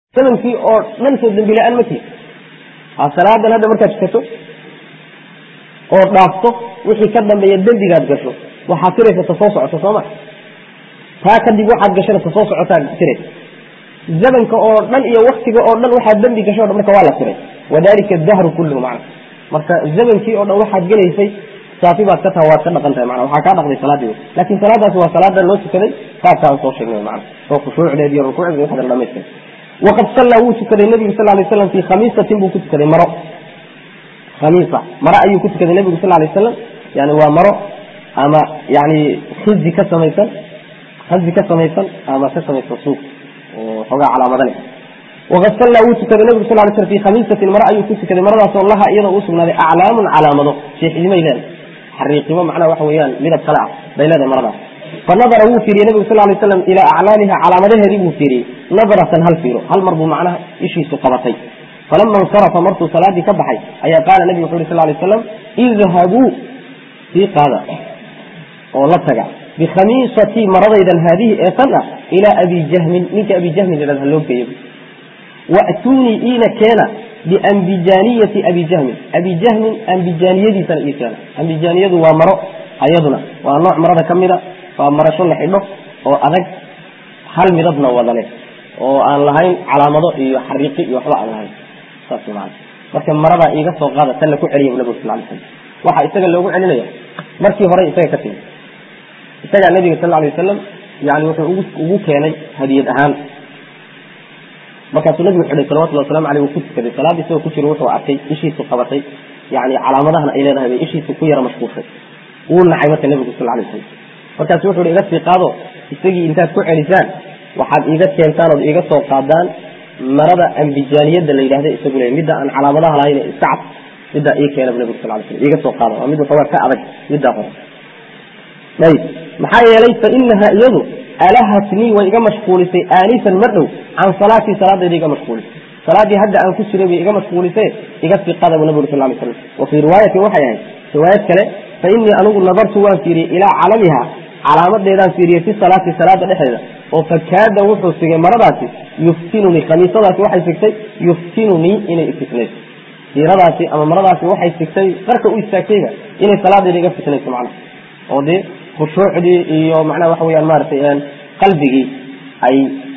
zamankii oo dhan soo dembi la-aan ma tihi salaadan hadda markaad tukato oo dhaafto wixii ka dambeeya dembigaad gasho waxaad tiraysa ta soo socoto sooma taa kadib waxaad gashana ta soo socotaad tiraysa zamanka oo dhan iyo waktiga oo dhan waxaad dembi gasho o dhan marka waa la tiray wadalika dahru kulluhu macna marka zamankii oo dhan waxaad gelaysay saafi baad ka taha waad ka dhaqan tahay mana waxaa kaa dhaqday salaadii lakin salaadaasi waa salaada loo tukaday saasaan soo sheegnay mana oo khushuucdeed iyo rukuucdeed waxaad dhamaystay waqad sallaa wuu tukaday nebigu sal lay slam fii khamiisatin buu ku tukaday maro khamiisa maro ayuu ku tukaday nebigu sal lay slam yani waa maro ama yani khizi ka samaysan khazi ka samaysan ama ka samaysan suuf oo xoogaa calaamada leh waqad sallaa wuu tukaday nebigu sal lay slam fii khamiisatin maro ayuu ku tukaday maradaasoo laha iyadoo u sugnaaday aclaamun calaamado sheexidimay leedahay xariiqimo macnaha waxa weeyaan midab kale ah bay leedahay maradaas fanadara wuu fiiriyey nebigu sal lay slam ilaa aclaamiha calaamadaheedii buu fiiriyey nadaratan hal fiiro hal mar buu macnaha ishiisu qabatay falama insarafa markuu salaadii ka baxay ayaa qaala nebigu wuxu yhi sal lay slam idhabuu sii qaada oo la taga bikhamiisatii maradaydan haadihi ee tan ah ilaa abi jahmin ninka abi jahmin yidhahda ha loo geeyo wa'tuunii iina keena biambijaaniyati abi jahmin abi jahmin ambijaaniyadiisana ii keena ambijaaniyadu waa maro ayaduna waa nooc marada ka mida waa marasho la xidho oo adag hal midabna wada leh oo aan lahayn calaamado iyo xariiqi iyo waxba aan lahayn saas maana marka maradaa iiga soo qaada tan la ku celiya nabigu sal lay slam waxaa isaga loogu celinaya markii hore isaga ka timi isagaa nabiga sal lay wasalam yani wuxuu ugu keenay hadiyad ahaan markaasuu nabigu xidhay salawatulli waslamu aleyh uu ku tukaday salaadii isagoo ku jiro wuxuu arkay ishiisu qabatay yani calaamadahana ay leedahay bay ishiisu ku yara mashquulshay wuu nacay marka nabigu sal lay slam markaasu wuxu hi iga sii qaado isagii intaad ku celisaan waxaad iiga keentaan ood iiga soo qaadaan marada ambijaaniyada la yidhahda isagu le midda aan calaamadaha lahayn iska cad middaa ii keena bu nabigu sal lay slam iiga soo qaada waa mid waxoogaa ka adag middaa hore ayib maxaa yeelay fa inaha iyadu alahatnii way iga mashquulisay aanisan ma dhow can salaatii salaadayda iga mashquulisay salaadii hadda aan ku jiray bay iga mashquulise iga sii qaada bu nabigu sal lay slam wa fii riwaayatin waxay ahayd riwaayad kale fa inii anigu nadartu waan fiiriyey ilaa calamiha calaamadeedaan fiiriyey fi salaati salaada dhexdeeda oo fakaada wuxuu sigay maradaasi yuftinunii khamiisadaasi waxay sigtay yuftinunii inay ifitnayso siiradaasi ama maradaasi waxay sigtay qarka u istaagtayba inay salaadeeda iga fitnayso macnaha oo dee khushuucdii iyo macnaha waxa weyaan maaragtay qalbigii ay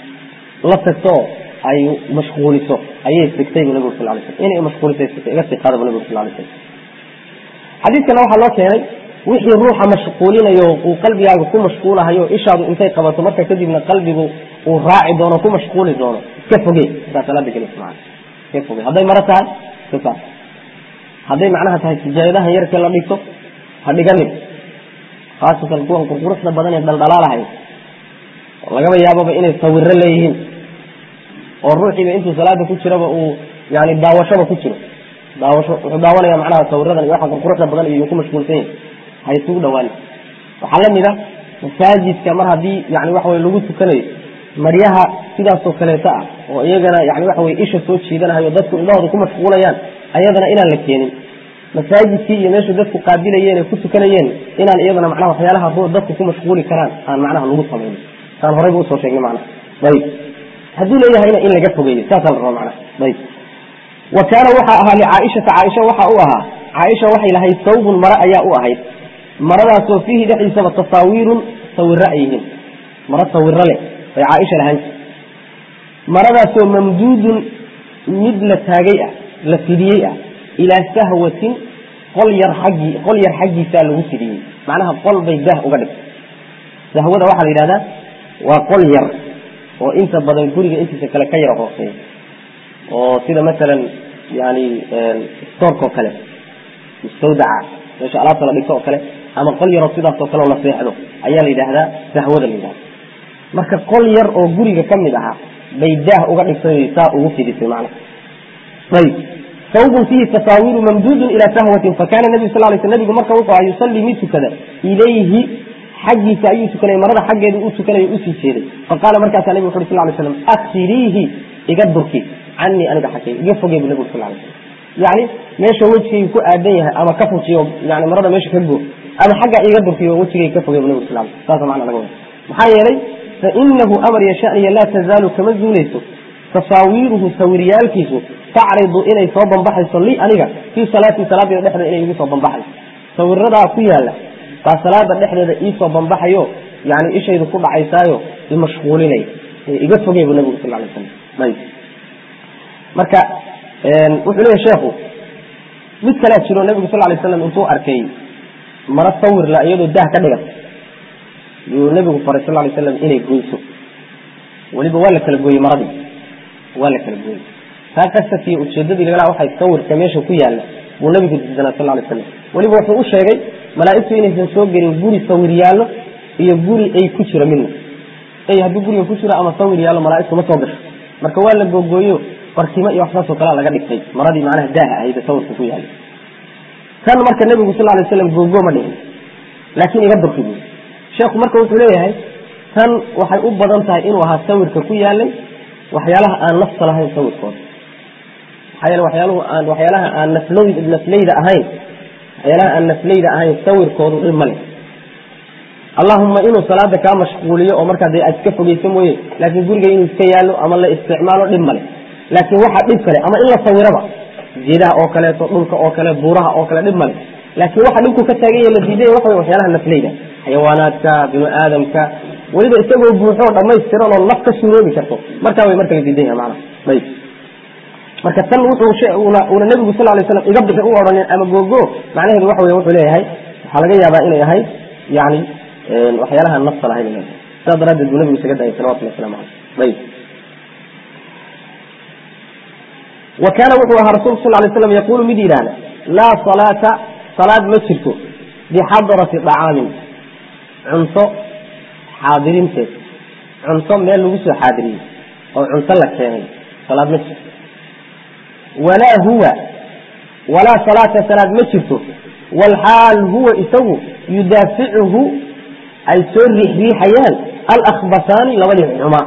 la tagto ay mashquuliso ayay sigtay bu nabigu sal lay slam inay mashquulisay sigtay iga sii qaada bu nabigu sal lay slam xadiidkana waxaa loo keenay wixii ruuxa mashquulinayo uu qalbigaaga ku mashquulahayo ishaadu intay qabato marka kadibna qalbigu uu raaci doono ku mashquuli doono iska foge saa salaada gelis maa iska foge hadday maro tahay iska saar hadday macnaha tahay sijaayadahan yarkee la dhigto ha dhiganin khaasatan kuwan qurquruxda badan ee dhaldhalaalahay lagaba yaababa inay sawiro leeyihiin oo ruuxiiba intuu salaada ku jiraba uu yani daawashaba ku jiro daawasho wuxuu daawanaya macnaha sawiradan iyo waxa qurquruxda badan iyo ku mashquulsan yahi ha isugu dhawaan waxaa lamid a masaajidka mar haddii yani waxa wey lagu tukanayo maryaha sidaasoo kaleeto ah oo iyagana yani waxa wey isha soo jiidanahayo dadku indhahooda ku mashquulayaan ayadana inaan la keenin masaajidkii iyo meesha dadku qaabilayeen ee ku tukanayeen inaan iyadana macnaha waxyaalaha ruux dadku ku mashquuli karaan aan macnaha lagu samaynin saan horeyba usoo sheegnay macnaha ayib hadduu leeyahayna in laga fogeeyo saasaa la rabaa macnaha ayib wa kaana waxaa ahaa licaaishata caaisha waxa u ahaa caaisha waxay lahayd sawbun mare ayaa u ahayd maradaasoo fiihi dhexdiisaba tasaawiirun sawiro ay yihiin maro sawiro leh bay caaisha lahaan jirta maradaasoo mamduudun mid la taagay ah la fidiyey ah ilaa sahwatin qol yar xaggii qol yar xaggiisaa lagu fidiyey macnaha qol bay daah uga dhigtay sahwada waxaa la yidhahdaa waa qol yar oo inta badan guriga intiisa kale ka yara hooseeya oo sida masalan yani stoorka oo kale mustawdaca meesha alaabta la dhigto oo kale ama qol yaroo sidaasoo kale oo la seexdo ayaa la yidhaahdaa sahwada la yidhahda marka qol yar oo guriga ka mid ahaa bay daah uga dhigtay saa ugu fidisay macna ayib sawbun fiihi tasaawiru mamduudun ilaa sahwatin fakana nabiyu sal lay sl nabigu marka wuxuu aha yusallii mid tukada ilayhi xaggiisa ayuu tukanayay marada xaggeeda u tukanayo usii jeeday faqaala markaasaa nabig wuxu uri sal lay slam aksiriihi iga durki canii aniga xaggeyga iga fogey bu nabigu sal lay slam yani meesha wejigaygu ku aadan yahay ama ka fujiyo yani marada meesha ka go ama xagga iga durkiyo wejigayga ka fogey bu nabig sal saasa macna laga wada maxaa yeelay fainahu amar yashaniya laa tazaalu kama zuulayso tasaawiiruhu sawiryaalkiisu tacridu inay soo banbaxayso li aniga fii salaatii salaadeyda dhexdeeda inay igu soo banbaxayso sawiradaa ku yaala baa salaada dhexdeeda iisoo banbaxayo yani ishaydu ku dhacaysaayo imashquulinay iga fogey bu nabigu sal lay slam ayb marka wuxuu leeyahy sheekhu mid kalea jiro nabigu sal lay slam intuu arkay maro sawirla iyadoo dah ka dhigan yuu nabigu faray sal lay slam inay goyso weliba waa la kala gooyey maradii waa la kala gooyey taa qasadkiiyo ujeedadii laga waxay sawirka meesha ku yaalla buu nabigu diidanaa sal lay slam weliba wuxuu u sheegay malaaigtu inaysan soo gelin guri sawir yaallo iyo guri ay ku jiro midna ay haddii guriga ku jiro ama sawir yaallo malaaigtu ma soo gasho marka waa la googooyo barkimo iyo waxsaasoo kalea laga dhigtay maradii macnaha daaha ahayd sawirka ku yaallay tan marka nabigu sal lay slam googoo ma dhihin laakiin iga durki buy sheekhu marka wuxuu leeyahay tan waxay u badan tahay inuu ahaa sawirka ku yaalay waxyaalaha aan nafta lahayn sawirkooda maxaa yeele waxyaaluhu aan waxyaalaha aan naflow nafleyda ahayn waxyaalaha aan nafleyda ahayn sawirkoodu dhib ma leh allahuma inuu salaada kaa mashquuliyo oo markaa dee aad iska fogeyso mooye laakiin guriga inuu iska yaallo ama la isticmaalo dhib ma leh laakiin waxaa dhib kale ama in la sawiraba geedaha oo kaleeto dhulka oo kale buuraha oo kale dhib male laakiin waxa dhibku ka taagan yahe la diiday waxa wey waxyaalaha nafleyda xayawaanaadka binu aadamka weliba isagoo buuxoo dhamaystiran oo naf ka suuroobi karto markaa way marka la diidan yaha maana ayb marka tan wuxuu una nabigu sal lay slam iga bixi u odhanin ama googo macnaheedu waxa wey wuxuu leeyahay waxaa laga yaabaa inay ahayd yani waxyaalaha nafta lahayn inay ahayd sidaa daraaddeed buu nabigu isaga dayay salawatullah waslamu caleyh ayb wa kaana wuxuu ahaa rasulku sal lay slam yaqulu mid yidhaahda laa salaata salaad ma jirto bixadrati dacaamin cunto xaadirinteed cunto meel lagu soo xaadiriyey oo cunto la keenay salaad ma jirto walaa huwa walaa salaata salaad ma jirto walxaal huwa isagu yudaaficuhu ay soo riixriixayaan alakbasaani labadii xumaa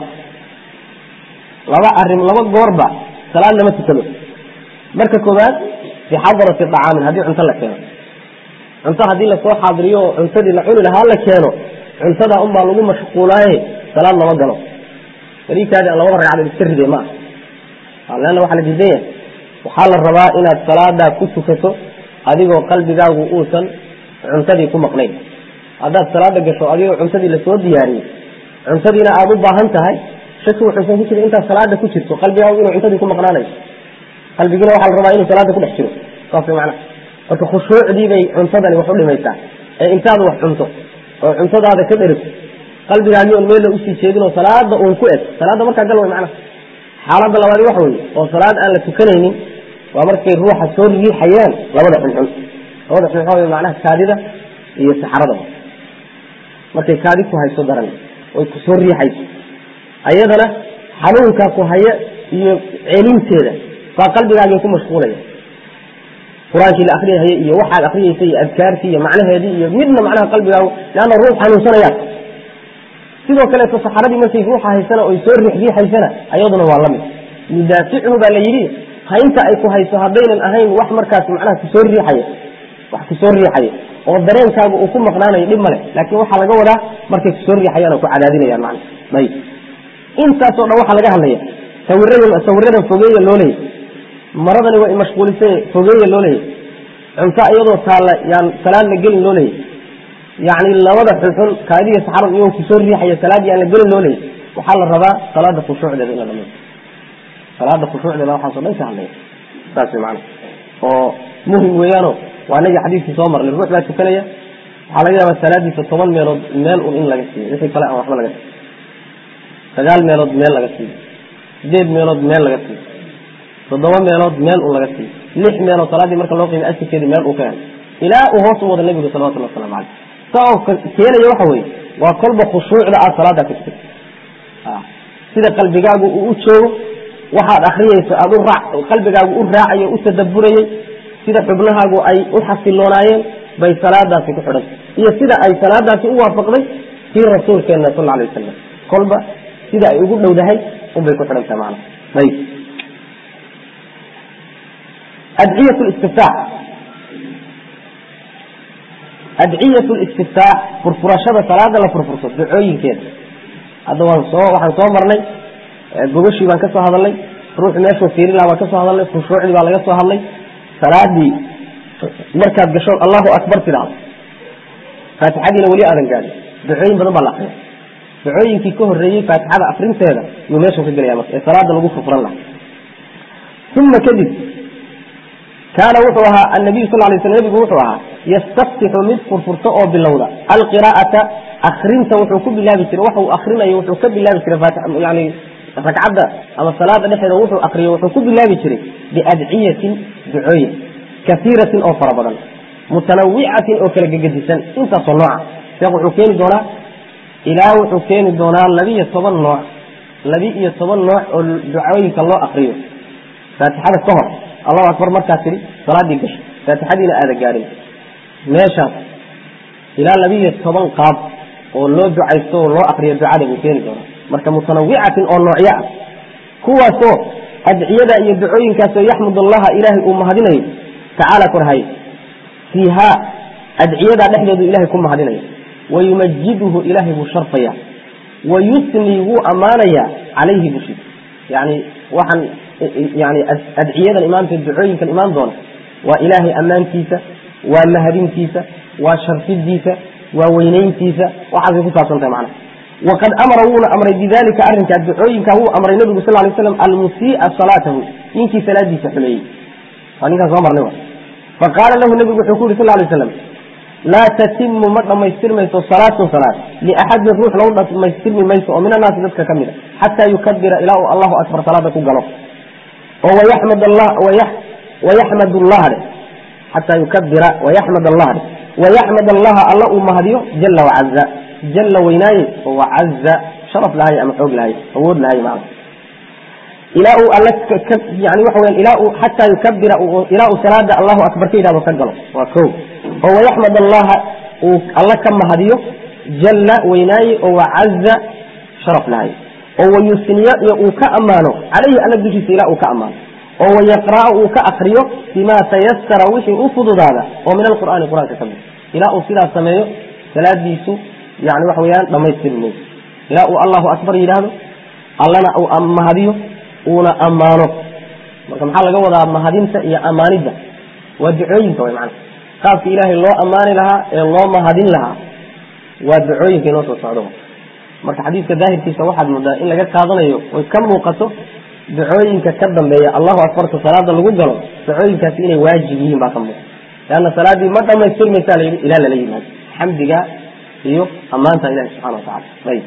laba arim laba goorba salaad lama tukado marka koobaad bixadrati dacaamin haddii cunto la keeno cunto haddii lasoo xaadiriyo oo cuntadii la cuni lahaa la keeno cuntada unbaa lagu mashquulaaye salaad lama galo bariikaadi aan labada ragcadood iska ride ma aha leanna waxaa la diidan yahay waxaa la rabaa inaad salaadaa ku tukato adigoo qalbigaagu uusan cuntadii ku maqnayn haddaad salaada gasho adigoo cuntadii lasoo diyaariyey cuntadiina aada u baahan tahay shaki wuxuusan ku jira intaad salaada ku jirto qalbigaagu inuu cuntadii ku maqnaanayo qalbigina waxaa la rabaa inuu salaada ku dhex jiro saas way macnaha marka khushuucdii bay cuntadani wax u dhimaysaa ee intaad wax cunto oo cuntadaada ka dherigto qalbigaagii on meella usii jeedin oo salaada uun ku eg salaada markaa gal way macnaha xaaladda labaadi waxa weye oo salaad aan la tukanaynin waa markay ruuxa soo riixayaan labada xunxun labada xun waxa wey macnaha kaadida iyo saxaradaba markay kaadi ku hayso daran oy ku soo riixayso ayadana xanuunkaa ku haya iyo celinteeda baa qalbigaagii ku mashquulaya qur-aankii la akriyahaya iyo waxaad akriyeysa iyo adkaartii iyo macnaheedii iyo midna macnaha qalbigaagu leanna ruux xanuunsanayaan sidoo kaleeto saxaradii markay ruuxa haysana oy soo riixriixaysana ayaduna waa lamid yudaafichu baa la yidhi haynta ay ku hayso haddaynan ahayn wax markaas macnaha kusoo riixaya wax kusoo riixaya oo dareenkaagu uu ku maqnaanayo dhib male laakiin waxaa laga wadaa markay kusoo riixayaan oo ku cadaadinayaan macna ayb intaasoo dhan waxaa laga hadlaya sawirada sawiradan fogeeya loo leeyay maradani waa imashquulisay fogeeya loo leeyay cunto iyadoo taalla yaan salaad la gelin loo leeyay yacni labada xunxun kaadiya saxarad iyagoo kusoo riixaya salaadii aan la gelin loo leeyay waxaa la rabaa salaada khushuucdeeda in la dhamayo salaada khushuucdeeda waxaaso dhan ka hadlaya saas way macana oo muhim weeyaano waa inagii xadiiskii soo marnay ruux baa tukanaya waxaa laga yaabaa salaadiisa toban meelood meel un in laga siiyo wixii kale aan waxba laga siiyo sagaal meelood meel laga siiyo sideed meelood meel laga siiyo toddoba meelood meel un laga siiyo lix meelood salaaddii marka loo qiimay asirkeedii meel uu ka helay ilaa uu hoos u wada nabigu salawatullah waslamu caleyh saa oo keenaya waxa weeye waa kolba khushuucda aad salaada ku tukata sida qalbigaagu uu u joogo waxaad akriyeyso aad u raac qalbigaagu u raacayo u tadaburayey sida xubnahaagu ay u xasiloonaayeen bay salaadaasi ku xidhantay iyo sida ay salaadaasi u waafaqday kii rasuulkeena sal alay wasalam kolba sida ay ugu dhowdahay unbay ku xidhantahay maana ayb adciyat listiftaax adciyat listiftaax furfurashada salaada la furfurto ducooyinkeeda hadda waan soo waxaan soo marnay gogashii baan ka soo hadalnay ruuxu meeshuu fiirin laha baan ka soo hadalnay khushuucdii baa laga soo hadlay salaadii markaad gasho allahu akbar tidhaahdo faatixadiina weli aadan gaadhin ducooyin badan baa la akriya ducooyinkii ka horreeyey faatixada akrinteeda yuu meeshan ka gelaya marka ee salaada lagu furfuran laha uma kadib kaana wuxuu ahaa annabiyu sal lay sl nebigu wuxuu ahaa yastaftixu mid furfurto oo bilowda alqiraa'ata akrinta wuxuu ku bilaabi jiray waxa uu akrinayo wuxuu ka bilaabi jiray yani ragcadda ama salaada dhexeeda wuxuu akriyo wuxuu ku bilaabi jiray biadciyatin ducooyin kaiiratin oo fara badan mutanawicatin oo kala gegedisan intaasoo nooca sheekh wuxuu keeni doonaa ilaa wuxuu keeni doonaa labiiyo toban nooc labi-iyo toban nooc oo ducooyinka loo akriyo faatixada ka hor allahu akbar markaa tidhi salaadii gasho faatixadiina aada gaadhin meeshaas ilaa labiiyo toban qaab oo loo ducaysto oo loo akriyo ducada buu keeni doonaa marka mutanawicatin oo noocyo ah kuwaasoo adciyada iyo ducooyinkaasoo yaxmud allaha ilaahay uu mahadinayo tacaala korhaye fiiha adciyadaa dhexdeedu ilahay ku mahadinaya wayumajiduhu ilaahay buu sharfaya wayusnii wuu ammaanayaa calayhi bushiisa yani waxaan yani adciyadan imaamka ducooyinkan imaan doona waa ilaahay ammaantiisa waa mahadintiisa waa sharfidiisa waa weynayntiisa waxaasay ku saabsan tahay macnaha waqad amara wuuna amray bidalika arrinkaa ducooyinkaa wuu amray nabigu sal lay slam almusii'a salaatahu ninkii salaadiisa xumeeyey waa ninkaan soo marnay faqaala lahu nabigu wuxuu ku yuri sal lay slam laa tatimu ma dhammaystirmayso salaatun salaad liaxadin ruux lagu dhammaystirmi mayso oo min annaasi dadka ka mid a xataa yukabira ilaa uu allahu akbar salaada ku galo oo wayaxmad allah wayaxmad allah dhe xataa yukabira wayaxmad allah dhe wayaxmad allaha alla uu mahadiyo jala wacaza jala weynaaye oo wacaza sharaf lahay ama xoog lahay awood lahay macna ilaa uu alla yani waxa weyan ilaa uu xataa yukabira ilaa uu salaada allahu akbar ka yidhahdo ka galo waa ko oo wayaxmad allaha uu alla ka mahadiyo jalla weynaaye oo wacaza sharaf lahay oo wayusniya iyo uu ka ammaano calayhi alla dushiisa ilaa uu ka ammaano oo wayaqra'a uu ka akriyo bima tayasara wixii u fududaada oo min alqur'aani qur-aanka ka mid ilaa uu sidaas sameeyo salaadiisu yani waxa weyaan dhamaystiri mayso ilaa uu allahu akbar yidhaahdo allana uu mahadiyo uuna ammaano marka maxaa laga wadaa mahadinta iyo ammaanidda waa ducooyinka way macana qaabka ilaahay loo ammaani lahaa ee loo mahadin lahaa waa ducooyinka inoo soo socdo marka xadiidka daahirkiisa waxaad moodaa in laga qaadanayo oy ka muuqato ducooyinka ka dambeeya allahu akbarta salaada lagu galo ducooyinkaasi inay waajib yihiin baa ka muuqa leanna salaaddii ma dhamaystirmaysaa layidhi ilaa lala yimaado xamdiga iyo ammaanta ilahi subxana watacala ayb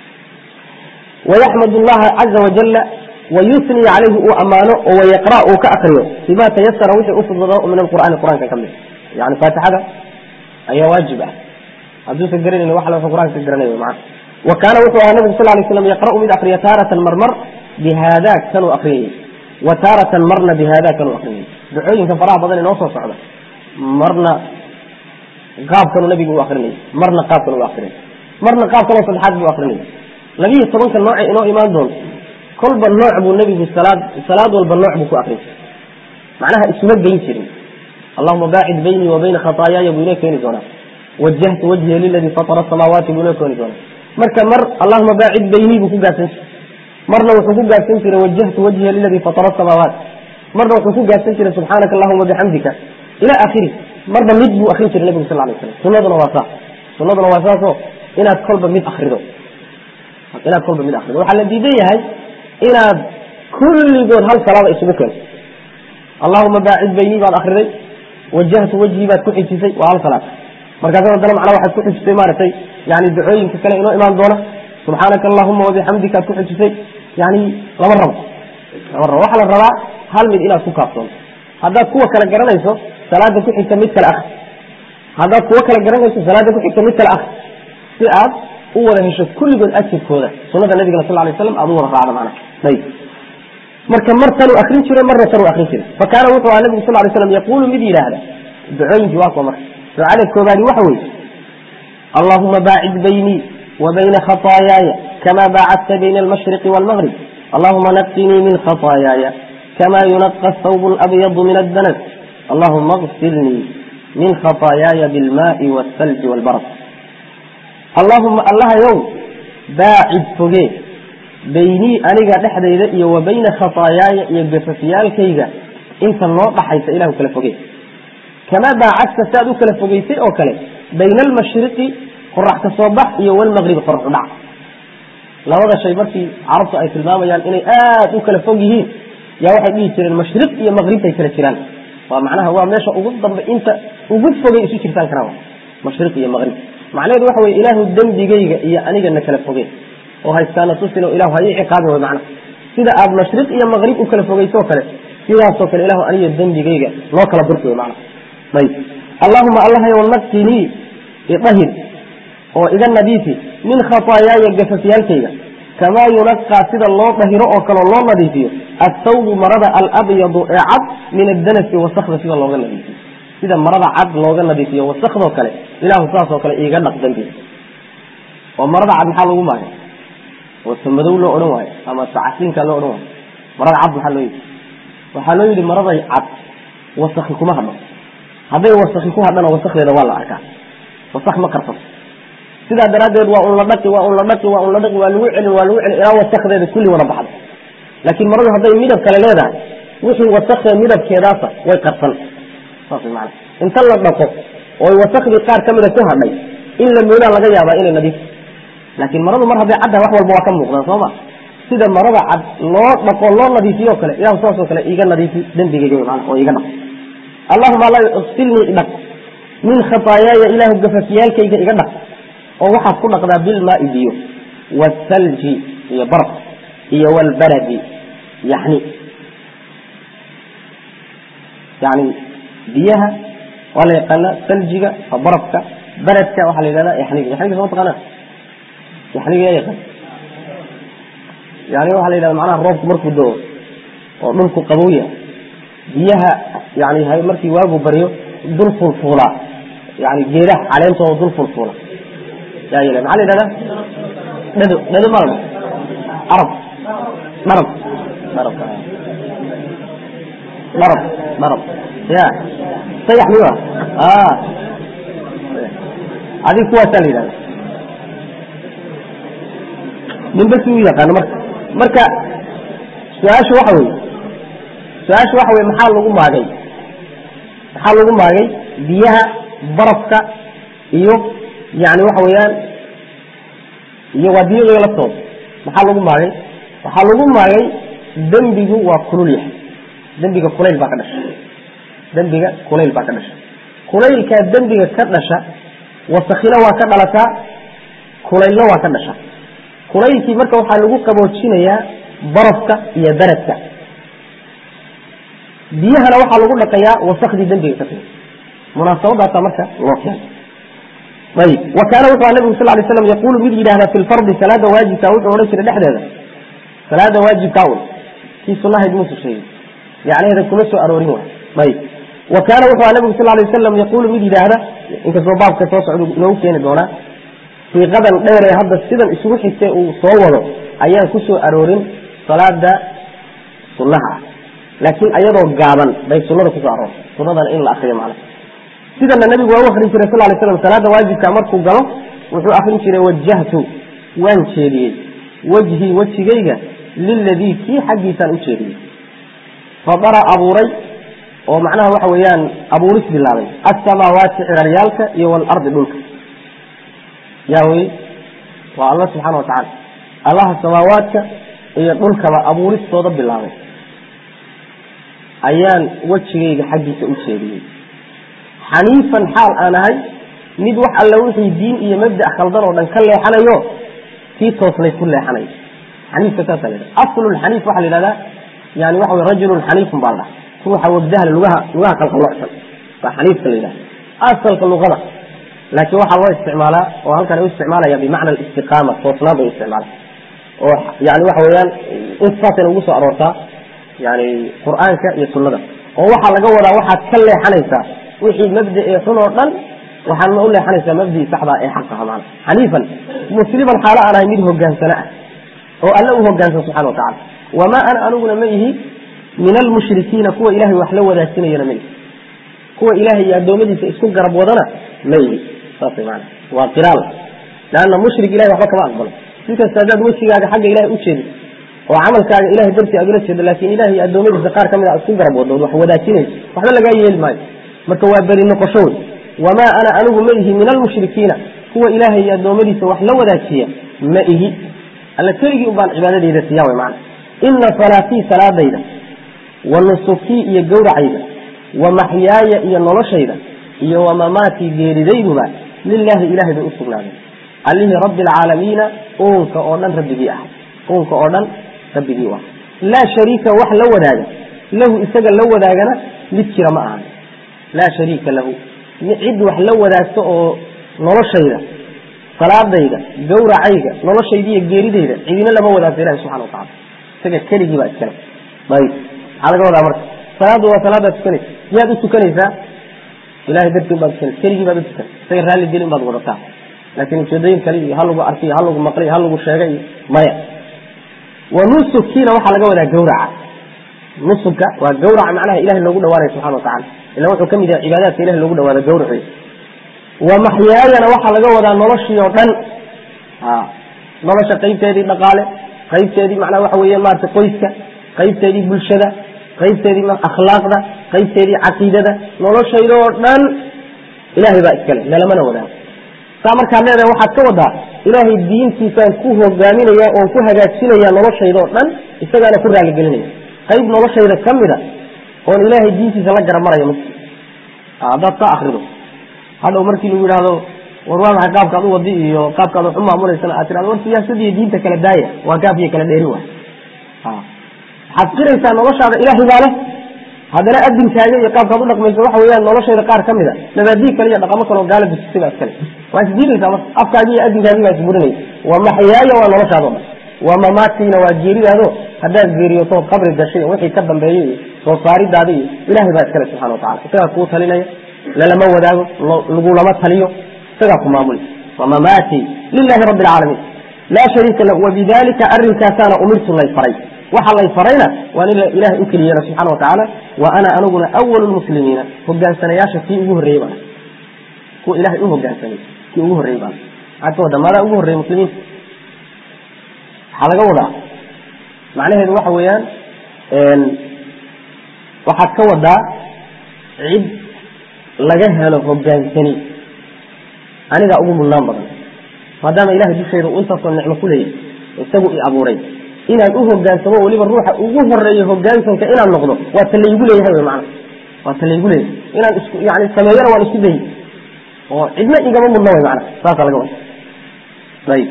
wayaxmad allaha caza wajala wayusni calayhi uu ammaano oo wayaqra uu ka akriyo bima tayasara wixii ufudado min alqur'aani qur-aanka ka mid yani faatixada ayaa waajib ah hadduusan garanayn wax la qur-aanka ka garanay macana wa kaana wuxuu ahaa nabigu sal lay slam yaqra'u mid akriya taaratan marmar bihada kanuu akriyayey wa taaratan marna bihada kanuu akriyayey ducooyinka faraha badan inoo soo socda marna qaabkanuu nabigu u akrinayay marna qaabkan u akrinay marna qaab kaloo saddexaad buu akrinayay labiiyo tobanka nooce inoo imaan doonto kolba nooc buu nebigu salaad salaad walba nooc buu ku akriyay macnaha isuma geyn jirin allahuma baacid baynii wa bayna khataayaaya buu inoo keeni doonaa wajahtu wajhiya liladii fatara asamaawaati buu inoo keeni doonaa marka mar allahuma baacid baynii buu ku gaabsan jiray marna wuxuu ku gaabsan jiray wajahtu wajhiya liladii fatara asamaawaat marna wuxuu ku gaabsan jiray subxaanaka allahuma bixamdika ila akhiri marba mid buu akrin jiray nabigu sal lay slam sunaduna waa saas sunaduna waa saasoo inaad kolba mid akrido inaad kolba mid akrido waxaa la diidan yahay inaad kulligood hal salaada isugu keento allahuma baacid baynii baad akriday wajahtu wajhii baad ku xijisay waa hal salaad markaas haddana macnaa waxaad ku xijisay maaragtay yani ducooyinka kale inoo imaan doona subxaanaka allahuma wabixamdika aad ku xijisay yani lama rabo lama rabo waxaa la rabaa hal mid inaad ku kaafsoonto haddaad kuwa kale garanayso salaada ku xigta mid kale akri haddaad kuwo kale garanayso salaada ku xigta mid kale akri si aad u wada hesho kulligood ajirkooda sunada nabigana sal lay slam aad u wada raacdo macna ayb marka mar tanuu akrin jiray marna tanuu akrin jiray fa kaana wuxuu aha nabigu sal lay slam yaquulu mid yidhaahda ducooyinkii waa kuwa marka ducada koobaadi waxa weeye allahuma baacid baynii wa bayna khataayaaya kama baacadta bayna almashriqi waalmaghrib allahuma naqinii min khataayaaya kama yunaqa thawb labyadu min addanas allahuma اغsilnii min khataayaaya bilmaai wاthalji wاlbarad allahuma allahayow baacid foge baynii aniga dhexdayda iyo wa bayna khataayaaya iyo gafafyaalkayga inta noo dhaxaysa ilahu kala fogey kamaa baacadta si aad u kala fogeysay oo kale bayna almashriqi qorax ka soo bax iyo walmaqribi qorax u dhac labada shay markii carabtu ay tilmaamayaan inay aad u kala fog yihiin yaa waxay dhihi jireen mashriq iyo maqribtay kala jiraan waa macnaha waa meesha ugu dambe inta ugu fogay isu jirtaan karaan mashriq iyo maqrib macnaheedu waxa weye ilaahu dembigayga iyo anigana kala fogey oo haystaana tusino ilahu ha ii ciqaabin way macnaha sida aad mashriq iyo maqrib u kala fogeyso kale sidaasoo kale ilahu aniga dembigayga loo kala burki way macnaha ayb allahuma allahayow naqinii idahir oo iga nadiifi min khataayaaya gafafyaalkayga kamaa yunaqaa sida loo dahiro oo kaleo loo nadiifiyo athawbu marada alabyadu ee cad min addanasi wasakda sida looga nadiifiyo sida marada cad looga nadiifiyo wasakdoo kale ilahu saasoo kale iiga dhaq dambiga oo marada cad maxaa lagu maagay wase madow loo odhan waayo ama sacasiinka loo odhan waayo marada cad maxaa loo yidhi waxaa loo yidhi maraday cad wasaki kuma hadho hadday wasaki ku hadhana wasakdeeda waa la arkaa wasak ma karsato sidaa daraaddeed waa un la dhaqi waa un la dhaqi waa un la dhaqi waa lagu celin waa lagu celin ilaa wasakdeeda kulli wada baxda laakiin maradu hadday midab kale leedahay wixii wasakee midabkeedaasa way qarsan saas maana inta la dhaqo oo wasakdii qaar ka mida ku hadhay in la moodaa laga yaabaa inay nadiif laakiin maradu mar hadday caddahay wax walba waa ka muuqdaan soo ma sida marada cad loo dhaqo loo nadiifiyo kale ilahu saasoo kale iiga nadiifi dembigayga maana oo iiga dhaq allahuma alla silnii idhaq min khataayaaya ilaahu gafafyaalkayga iga dhaq oo waxaad ku dhaqdaa bilmaai biyo waalthalji iyo barf iyo waalbaradi yani yani biyaha waa la yaqaana thaljiga waa barafka baradka waxaa la yidhahda yaxniga yaxniga soo taqaana yaxniga yaa yaqaan yani waxaa la yidhahda macnaha roobku markuu doo oo dhulku qabowya biyaha yani markii waagu baryo dul fulfuulaa yani geedaha caleentooda dul fulfuula yaa yel maxaa la yidhahda dhado dhado ma la arab dharab dharab dharab dharab ya sayax miya adig kuwaasaa la yidhahda ninba si u yaqaano marka marka su-aashu waxa weye su-aashu waxa weye maxaa lagu maagay maxaa lagu maagay biyaha barafka iyo yani waxa weeyaan iyo waa biyo iyaga laftooda maxaa lagu maagay waxaa lagu maagay dembigu waa kulul yahay dembiga kulayl baa ka dhasha dembiga kulayl baa ka dhasha kulaylkaa dembiga ka dhasha wasakina waa ka dhalataa kulaylna waa ka dhasha kulaylkii marka waxaa lagu qaboojinayaa barafka iyo baradka biyahana waxaa lagu dhaqayaa wasakdii dembiga ka timi munaasabadaasa marka loo keenay ayib wa kaana wuxuu nabigu sal lay slam yaquulu mid yidhahda fi lfardi salaada waajibka wuxuu odhan jiray dhexdeeda salaada waajibka un kii sunahayd muusa sheegay yacnaheeda kuma soo aroorin waay ayib wa kaana wuxuu nabigu sal lay wasalam yaquulu mid yidhaahda inkastoo baabka soo socda inoogu keeni doonaa siiqadan dheer ee hadda sidan isugu xigtay uu soo wado ayaan ku soo aroorin salaada sunnaha ah laakiin ayadoo gaaban bay sunada kusoo aroortay sunadana in la akriyo macna sidana nabigu waa u akrin jiray sal lay slam salaada waajibka markuu galo wuxuu akrin jiray wajahtu waan jeediyey wejhii wejigayga liladii kii xaggiisaan u jeediyey fadara abuuray oo macnaha waxa weeyaan abuuris bilaabay asamaawaati ciraryaalka iyo walardi dhulka yaa wey waa alla subxaana watacaala allaha samaawaadka iyo dhulkaba abuuristooda bilaabay ayaan wejigayga xaggiisa u jeediyey xaniifan xaal aan ahay mid wax alla wixii diin iyo mabda' khaldan oo dhan ka leexanayo kii toosnay ku leexanayo xaniifka saasa la yidhaha aslulxaniif waxaa la yidhahdaa yani waxa wey rajulun xaniifun baa la dhaha ruuxa wagdahale lugaha lugaha qalqalocsan baa xaniifka la yidhaha asalka luqada laakiin waxaa loo isticmaalaa oo halkan u isticmaalaya bimacna alistiqaama toosnaan bay u isticmaala oo yani waxa weeyaan intaasayna ugu soo aroortaa yani qur'aanka iyo sunnada oo waxaa laga wadaa waxaad ka leexanaysaa wixii mabda ee xun oo dhan waxaadna u leexanaysaa mabdii saxdaa ee xaq aha maana xaniifan musliman xaalo aan ahay mid hogaansana ah oo alle u hogaansan subxana watacala wamaa ana aniguna ma ihi min almushrikiina kuwa ilahay wax la wadaagsinayana ma ihi kuwa ilahay iyo addoommadiisa isku garab wadana ma ihi saas maana waa qiraal leanna mushrik ilahay waxba kama aqbalo si kasta haddaad wejigaaga xagga ilahay u jeedo oo camalkaaga ilahay dartii aad ula jeedo laakiin ilahay iyo addoommadiisa qaar ka mid a isku garab wadood wax wadaajinayso waxba lagaa yeeli maayo marka waa beri noqosho wey wamaa ana anigu ma ihi min almushrikiina kuwa ilaahay iyo addoommadiisa wax la wadaajiya ma ihi alla keligii ubaan cibaadadeyda siiya way macana ina salaatii salaadayda wa nusukii iyo gowracayda wa maxyaaya iyo noloshayda iyo wa mamaatii geeridayduba lilaahi ilahay bay u sugnaadeen allihii rabbi alcaalamiina uunka oo dhan rabbigii ah uunka oo dhan rabbigii u ah laa shariika wax la wadaaga lahu isaga la wadaagana mid jira ma ahan laa shariika lahu cid wax la wadaagto oo noloshayda salaadayda gawracayga noloshayda iyo geeridayda cidina lama wadaagto ilahi subxana watacala isaga keligii baa iskale ayb maxaa laga wadaa marka salaaddu waa salaadaad tukanaysa yaad u tukanaysaa ilahay dartii baad tukanaysa keligii baad u tukan isaga raalli gelin baad wadataa laakiin ujeedooyin kale iyo ha lagu arkay ha lagu maqlay ha lagu sheegay iyo maya wa nusukiina waxaa laga wadaa gawraca nusuka waa gawraca macnaha ilahay loogu dhawaanaya subxana watacala ila wuxuu kamid yahay cibaadaadka ilahi loogu dhawaado gawraci wa maxyaayana waxaa laga wadaa noloshii oo dhan nolosha qaybteedii dhaqaale qaybteedii macnaha waxa weeye maarata qoyska qaybteedii bulshada qaybteedii akhlaaqda qaybteedii caqiidada noloshayda oo dhan ilahay baa iskale lalamana wadaago saa markaad leedahay waxaad ka wadaa ilaahay diintiisaan ku hogaaminaya oon ku hagaajinaya noloshayda oo dhan isagaana ku raaligelinaya qayb noloshayda ka mida oon ilaahay diintiisa la garamarayo ma haddaad ka akrido hadhow markii lagu yidhaahdo war waa maxay qaabkaad u wadi iyo qaabkaad wax u maamulaysana aad tirahdo war siyaasad iyo diinta kala daaya waa gaaf iyo kala dheeri waay waxaad qiraysaa noloshaada ilaahay baa leh haddana adinkaaga iyo qaabkaad u dhaqmayso waxa weeyaan noloshayda qaar ka mid a nabaadii kale iyo dhaqamo kale oo gaala dujisay baa iskale waa isdiidaysaa marka afkaagi iyo adinkaagi baa isburinaya waa maxyaaya waa noloshaado dhan waa mamaatiina waa geeridaado haddaad geeriyotood qabri gashay wixii ka dambeeyey iyo soo saaridaada iyo ilaahay baa iskale subxana watacala isagaa kuu talinaya lalama wadaago lagulama taliyo isagaa ku maamuli waa mamaati lilahi rabbi alcaalamiin laa shariika lahu wabidalika arinkaasaana umirtu lay faray waxa lay farayna waan in ilahay u keliyeela subxana watacaala wa ana aniguna awalu lmuslimiina hogaansanayaasha kii ugu horreeyey baan kuwa ilahay u hogaansanay kii ugu horreeyey baan maxaad ka wadaa maadaa ugu horreeyey muslimiinta waxaa laga wadaa macnaheedu waxa weeyaan waxaad ka wadaa cid laga helo hogaansani anigaa ugu mudnaan badan maadaama ilahay dushayda uu intaasoo nicmo ku leeyahay isagu i abuuray inaan u hogaansamo weliba ruuxa ugu horeeyo hogaansanka inaan noqdo waa ta laygu leeyahay wy maana waa ta laygu leeyahay inaan isku yani sameeyana waan isku dayi oo cidna igama mudna way maana saasa laga wada ayib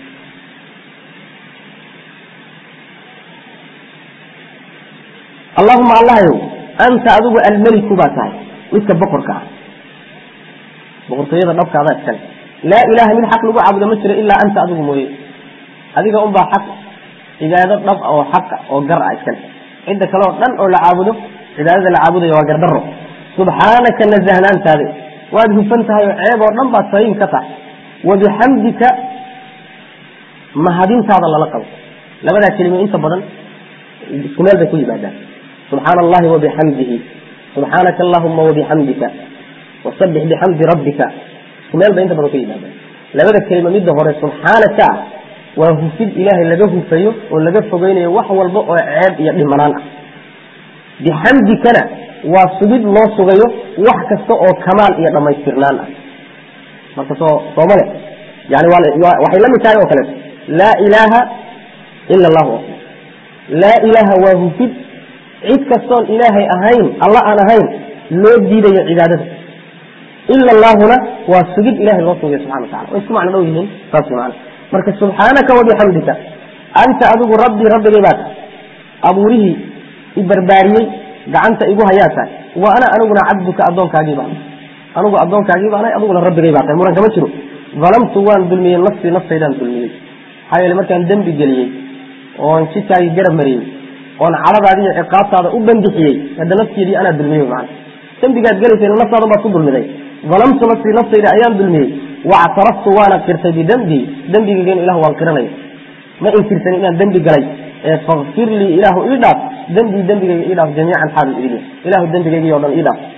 allahuma allahayow anta adigu almeliku baa tahay midka boqorka ah boqortooyada dhabkaadaa iskale laa ilaha mid xaq lagu caabudo ma jiro ilaa anta adigu mooye adiga unbaa xaq cibaado dhab oo xaqa oo gar ah iskale cidda kale oo dhan oo la caabudo cibaadada la caabudayo waa gardaro subxaanaka nazahnaantaade waad hufan tahay oo ceeb oo dhan baad saliim ka tahay wabixamdika mahadintaada lala qabo labadaa kelimo inta badan isku meel bay ku yimaadaan subxaana allahi wabixamdihi subxaanaka allahuma wabixamdika wasabix bixamdi rabbika isku meel bay inta badan ku yimaadaan labada kelimo midda hore subxaanaka ah waa hufid ilaahay laga hufayo oo laga fogeynayo wax walba oo ceeb iyo dhimanaan ah bixamdikana waa sugid loo sugayo wax kasta oo kamaal iyo dhammaystirnaan ah marka soo soomale yani waxay la mid tahay oo kaleeto laa ilaaha ila allahu akbar laa ilaaha waa hufid cid kastoon ilaahay ahayn alla aan ahayn loo diidayo cibaadada ila allaahuna waa sugid ilahay loo sugayo subxana wa tacala way isku macno dhow yihiin saas mana marka subxaanaka wabixamdika anta adigu rabbii rabbigay baa tahay abuurihii i barbaariyey gacanta igu hayaa tahay wa ana aniguna cabduka addoonkaagii baan anigu addoonkaagii baanahay adiguna rabbigay baa tahay muran kama jiro dalamtu waan dulmiyey nafsii naftaydaan dulmiyey maxaa yeele markaan dembi geliyey oon jidkaagii garab mariyey oon cadhadaadi iyo ciqaabtaada u bandixiyey hadda nafteedii anaa dulmiyey macana dembigaad gelaysayna naftaadan baad ku dulmiday dalamtu nafsii naftayda ayaan dulmiyey wactaraftu waana qirtay bidembii dembigaygan ilah waan qiranaya ma inkirsanin inaan dembi galay ee fakfir lii ilaahu ii dhaaf dembii dembigayga ii dhaaf jamiican xaalu idin ilahu dembigaygi o dhan ii dhaaf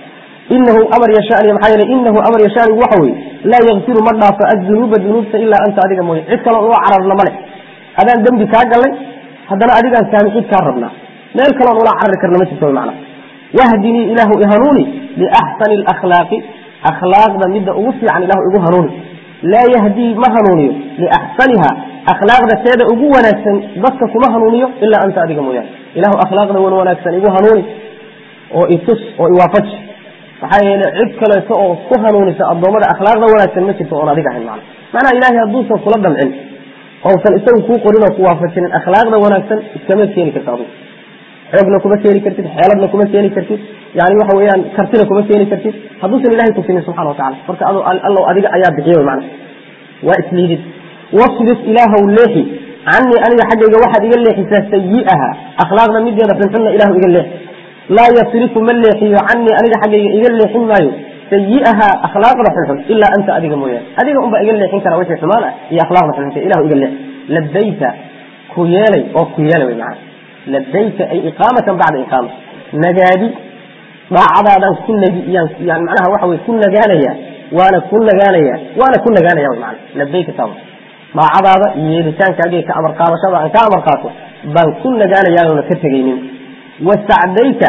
inahu amar yashaani maxaa yeele inahu amar yashaanigu waxa weye laa yakfiru ma dhaafo adunuuba dunuubta ilaa anta adiga mooye cid kaloo ula cararna male adaan dembi kaa gallay haddana adigaan saamixid kaa rabnaa meel kaloon ula carari karna ma jirto macna wahdinii ilaahu ihanuuni biaxsani alakhlaaqi akhlaaqda midda ugu fiican ilahu igu hanuuni laa yahdii ma hanuuniyo liaxsaniha akhlaaqda teeda ugu wanaagsan dadka kuma hanuuniyo ilaa anta adiga mooyaane ilahu akhlaaqda wan wanaagsan igu hanuuni oo itus oo iwaafaji maxaa yeele cid kaleeto oo ku hanuunisa addoommada akhlaaqda wanaagsan ma jirto oon adiga ahayn macna macnaha ilaahay hadduusan kula damcin ousan isagu kuu qorin oo ku waafajinin akhlaaqda wanaagsan iskama keeni karta adigu xoogna kuma keeni kartid xeeladna kuma keeni kartid yani waxa weeyaan kartina kuma keeni kartid hadduusan ilahay tusinin subxana watacala marka allow adiga ayaa bixiye mana waa isliidid wasrif ilaahow leexi canii aniga xaggayga waxaad iga leexisaa sayi'aha akhlaaqda mideeda xunxunna ilahu iga leexi laa yasrifu ma leexiyo canii aniga xaggayga iga leexin maayo sayi'aha akhlaaqda xunxun ilaa anta adiga mooyaane adiga unbaa iga leexin kara wixii xumaan ah iyo akhlaaqda xunxunta ilahu iga leexi labayta ku yeelay oo ku yeelay wy macana labayka ay iqaamatan bacda iqaama nagaadi daacadaadaan ku nagi yani macnaha waxa wey ku nagaanaya waana ku nagaanaya waana ku nagaanaya wy maana labayka taa daacadaada iyo yeelitaankaaga ka amar qaadashada aan ka amar qaato baan ku nagaanayaanona ka tegaynin wasacdayka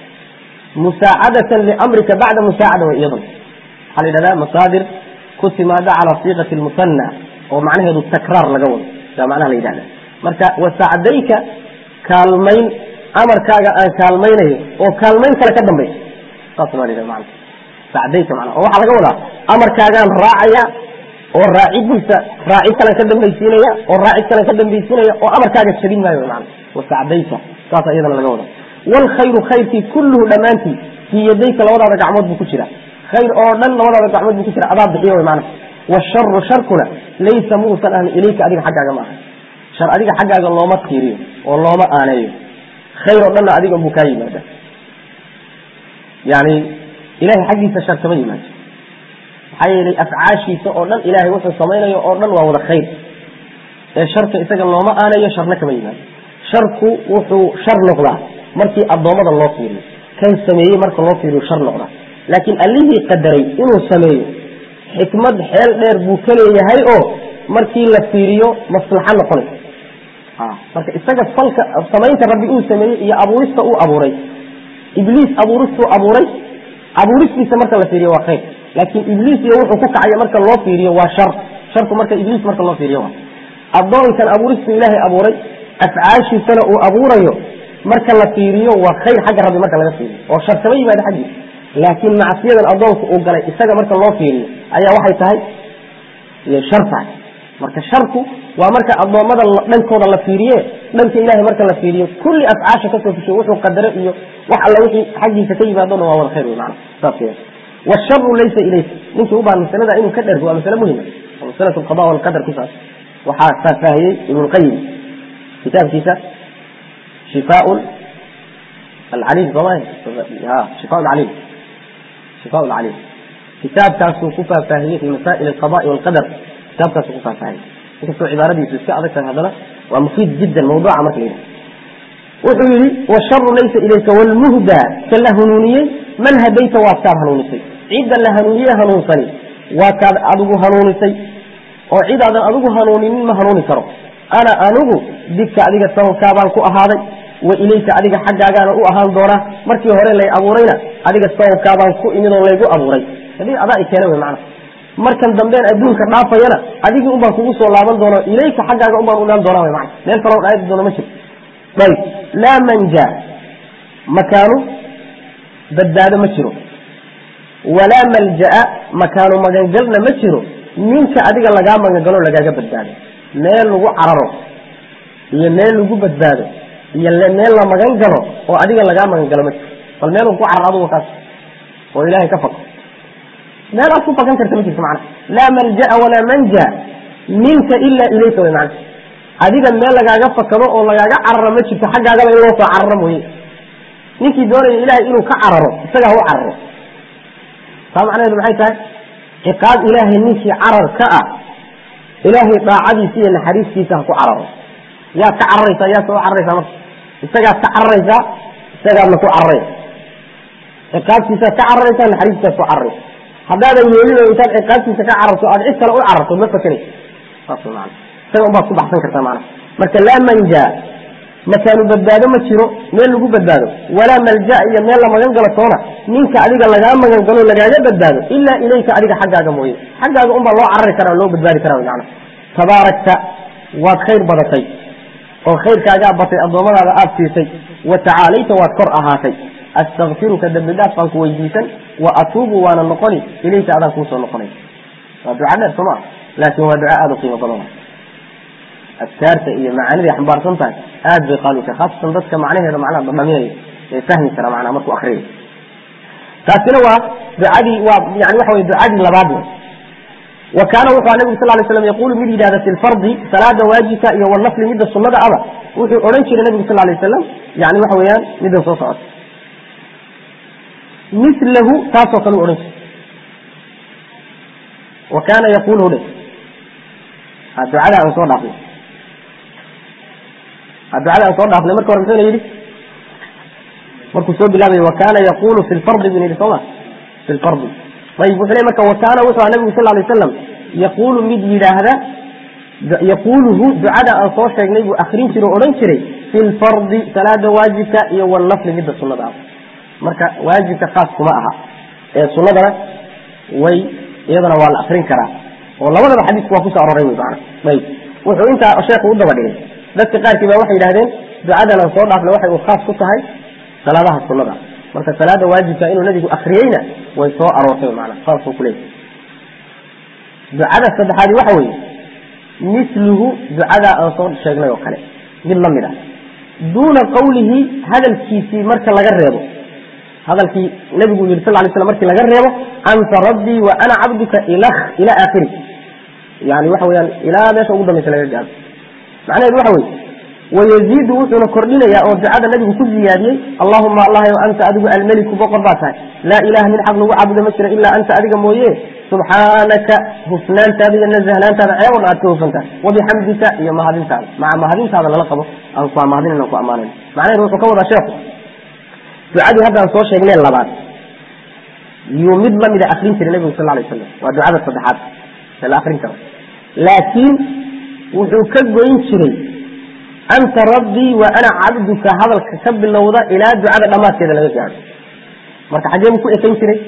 musaacadatan liamrika bacda musaacada wa iyadan waxaa la yidhahdaa masaadir ku timaada calaa siiqati lmusanna oo macnaheedu takraar laga wado yaa macnaha la yidhahda marka wasacdayka kaalmayn amarkaaga aan kaalmaynayo oo kaalmayn kale ka dambaysa saas maa la mana sacdayka mana oo waxaa laga wadaa amarkaagaan raacaya oo raacidiisa raacid kalan ka dambaysiinaya oo raacid kalan ka dambaysiinaya oo amarkaaga jabin maayo mana wasacdayka saasa iyadana laga wada waalkhayru khayrkii kulluhu dhammaantii fii yadayka labadaada gacmood buu ku jira khayr oo dhan labadaada gacmood buu ku jira adaa bixiyo wy maana washaru sharkuna laysa muusan ahni ilayka adiga xaggaaga maaha shar adiga xaggaaga looma tiiriyo oo looma aaneeyo khayr oo dhanna adiga buu kaa yimaada yani ilahay xaggiisa shar kama yimaado maxaa yeelay afcaashiisa oo dhan ilahay wuxuu samaynayo oo dhan waa wada khayr ee sharka isaga looma aaneeyo sharna kama yimaado sharku wuxuu shar noqdaa markii addoommada loo fiiriyo kan sameeyey marka loo fiiriyo shar noqdaa laakiin allihii qadaray inuu sameeyo xikmad xeel dheer buu ka leeyahay oo markii la fiiriyo maslaxo noqonaysa marka isaga falka samaynta rabbi uu sameeyey iyo abuurista uu abuuray ibliis abuuristuu abuuray abuuristiisa marka la fiiriyo waa khayr laakiin ibliis iyo wuxuu ku kacaya marka loo fiiriyo waa shar sharku marka ibliis marka loo fiiriyo waa addoonkan abuuristuu ilaahay abuuray afcaashiisana uu abuurayo marka la fiiriyo waa khayr xagga rabbi marka laga fiiriyo oo shar kama yimaado xaggiisa laakiin macsiyadan addoonku uu galay isaga marka loo fiiriyo ayaa waxay tahay shar tahay marka sharku waa marka addoommada dhankooda la fiiriye dhanka ilahay marka la fiiriyo kulli afcaasha kasoo fushay wuxuu qadare iyo wax alla wixii xaggiisa ka yimaadona waa wada khayr wey maana saas washaru laysa ilayka ninkii u baahan masalada inuu ka dhergo waa masale muhima oo masalatu alqada walqadar ku saas waxaa faahfaahiyey ibnulqayim kitaabkiisa shifaa alcaliim sooma ha shifaa alcaliim shifaa alcaliim kitaabkaasuu ku faahfaahiyey fi masaa'il alqada'i walqadar kitaabkaasuu ku faahfaahiyey inkastoo cibaaradiisu iska adag tahay haddana waa mufiid jiddan mawduuca marka la yidhaha wuxuu yihi washaru laysa ilayka wlmuhda ka la hanuuniyey man hadayta waad kaad hanuunisay cidda la hanuuniye hanuunsani waa kaad adigu hanuunisay oo cidaadan adigu hanuuninin ma hanuuni karo ana anigu dibka adiga sababkaabaan ku ahaaday wa ilayka adiga xaggaagaana u ahaan doonaa markii hore lay abuurayna adiga sababkaabaan ku imid oo laygu abuuray hadii adaa i keena wey macana markan dambeen adduunka dhaafayana adigii unbaan kugu soo laaban doono ilayka xaggaaga unbaan u imaan doonaa wey macana meel kaloo dhaadi doono ma jirto ayb laa manja makaanu badbaado ma jiro walaa malja'a makaanu magangalna ma jiro ninka adiga lagaa magangalo lagaaga badbaado meel lagu cararo iyo meel lagu badbaado iyo meel la magan galo oo adiga lagaa magangalo ma jiro bal meel ku carar adugu kaas oo ilaahay ka fako meelaad ku fakan karta ma jirto macana laa malja'a walaa manja minka ilaa ilayka way macana adiga meel lagaaga fakado oo lagaaga cararo ma jirto xaggaagaba in loo soo cararo mooye ninkii doonaya ilaahay inuu ka cararo isagaa u cararo taa macnaheedu maxay tahay ciqaab ilaahay ninkii carar ka ah ilaahay daacadiisa iyo naxariistiisa ha ku cararo yaad ka cararaysaa yaad ka u cararaysaa marka isagaad ka cararaysaa isagaadna ku cararaysa ciqaabtiisaad ka cararaysaa naxariistaad ku cararaysa haddaadan yeelin oo intaad ciqaabtiisa ka cararto aad cid kale u cararto ma fakanaysa saas maana isaga unbaad ku baxsan kartaa maana marka laa manja makaanu badbaado ma jiro meel lagu badbaado walaa malja iyo meel la magan galo toona ninka adiga lagaa magan galo lagaaga badbaado ilaa ilayka adiga xaggaaga mooye xaggaaga unbaa loo carari karaa loo badbaadi karaa macna tabaarakta waad khayr badatay oo khayrkaagaa batay addoommadaada aada siisay wa tacaalayta waad kor ahaatay astakfiruka dambi dhaaf baan ku weydiisan wa atuubu waana noqoni ilayka adaan kuusoo noqonay waa duca dheer soo maa laakiin waa duca aada u qiimo badan adkaarta iyo macaaniday xambaarsan tahay aad bay qaali tahay khaasatan dadka macnaheeda macnaha dhadhaminaya ee fahmi kara macnaha markuu akriyayo taasina waa ducadii waa yani waxa weye ducadii labaad wa kaana wuxuu nabigu sal lay slam yaqulu mid yidhahda fi lfardi salaada waajibka iyo wanafli midda sunnada aba wuxuu odhan jiray nabigu sal lay wasalam yani waxa weeyaan middan soo socota milahu taasoo kale u odhan jiray wa kaana yaqulu dhe ducada aan soo dhaafnay ducada aan soo dhaafnay marka hore muxuuna yidhi markuu soo bilaabay wa kaana yaqulu fi lfardi bun yidhi sooma fi lfardi ayib wuxuu le marka wa kaana wuxuu aha nabigu sal lay wasalam yaqulu mid yidhaahda yaquluhu ducada aan soo sheegnay buu akrin jiray o odhan jiray fi lfardi salaada waajibka iyo walnafli midda sunnada ah marka waajibka khaas kuma aha ee sunnadana way iyadana waa la akrin karaa oo labadaba xadiisku waa kusoo aroray wy maana ayib wuxuu intaa sheekhu u daba dhigay dadka qaarkii ba waxay yidhahdeen ducadan aan soo dhaafnay waxay uu khaas ku tahay salaadaha sunnada marka salaada waajibka inuu nabigu akriyeyna way soo aroortay maana saasuu kuleeyahy ducada saddexaadi waxa weeye misluhu ducada aan soo sheegnay oo kale mid la mid ah duuna qawlihi hadalkiisii marka laga reebo hadalkii nabigu yidhi sal lay slam markii laga reebo anta rabbii wa ana cabduka ila ila aakhiri yani waxa weyaan ilaa meesha ugu dambaysa laga gaado macnaheedu waxa weye wayaziidu wuxuuna kordhinayaa oo ducada nabigu ku ziyaadiyey allahuma allahayo anta adigu almeliku boqor baa tahay laa ilaha mid xaq lagu caabudo ma jiro ilaa anta adiga mooye subxaanaka hufnaantaada iyo nazahnaantaada ceeb o dhan aad ka hufantahay wabixamdika iyo mahadintaada maca mahadintaada lala qabo aan ku mahadin aan ku ammaanayn macnaheedu wuxuu ka wadaa sheekhu ducadii haddaan soo sheegnay labaad yuu mid lamida akrin jiray nabigu sal lay wasalam waa ducada saddexaad ee la akrin karo laakiin wuxuu ka goyn jiray anta rabbii wa ana cabduka hadalka ka bilowda ilaa ducada dhammaadkeeda laga gaadho marka xaggee buu ku ekayn jiray